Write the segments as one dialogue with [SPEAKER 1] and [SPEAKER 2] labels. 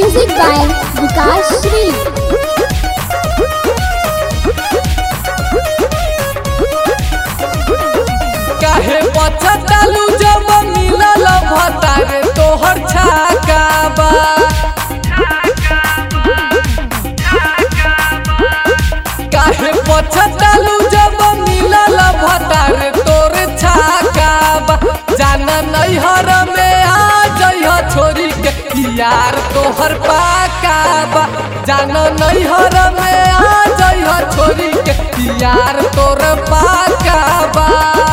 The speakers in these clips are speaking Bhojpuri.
[SPEAKER 1] Music by Vikas Shree.
[SPEAKER 2] काहे पछतालू जब मिलल भतारे तोहर छाकाबा काहे पछतालू जब मिलल भतारे तोर छाकाबा जाना नैहर में आ जइह छोरी के यार तोहर पाकाबा जाना नैहर में आ जइह छोरी के यार तोर पाकाबा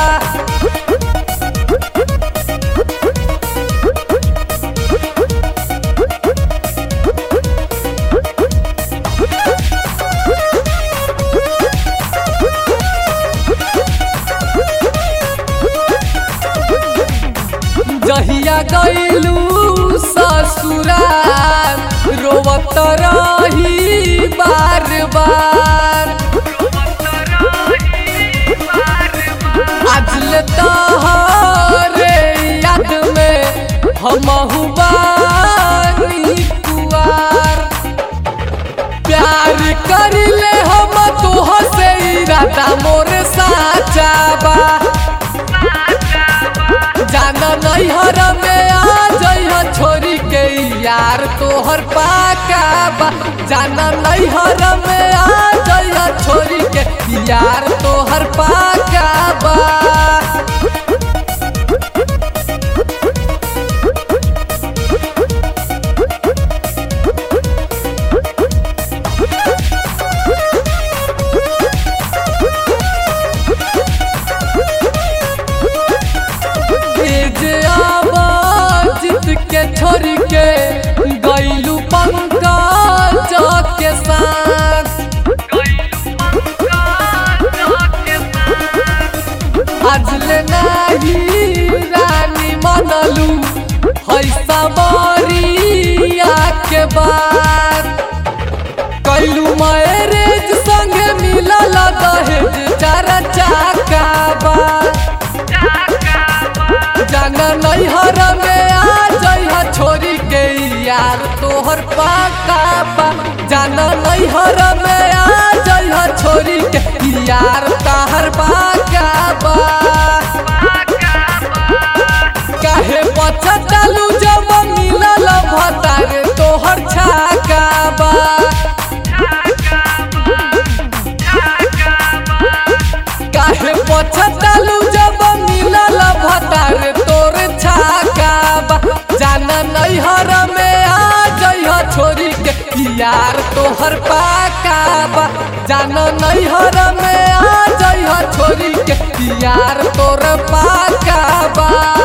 [SPEAKER 2] जहिया गईलू ससुराल रोवत रही बार बार आज ले तोहरे याद में हमहु बानी कुआर प्यार करिले हम तोह से इरादा मोर साचा बा जाना नैहर में आ जइह छोरी के यार तोहर पाका बा जाना नैहर में आ जइह छोरी के यार तोहर पाका बा तेज आवाजित के छोड़ के गईलू पंकज के साथ आज ले नाही रानी मनलू है सबरिया के बात कैलू मैरेज संगे मिलल दहेज चार चाका बा जाना नैहर में आ जइह छोरी के यार तोहर पाका बा जाना नैहर में आ जइह छोरी के यार ताहर पाका बा काहे पछतालू जब मिलल भतारे तोहर छाका बा काहे पछतालू जब मिलल भतारे तोर छाकाबा जाना नैहर में आ जइह छोरी के यार तोहर पाकाबा जाना नैहर में आ जइह छोरी के यार तोर पाकाबा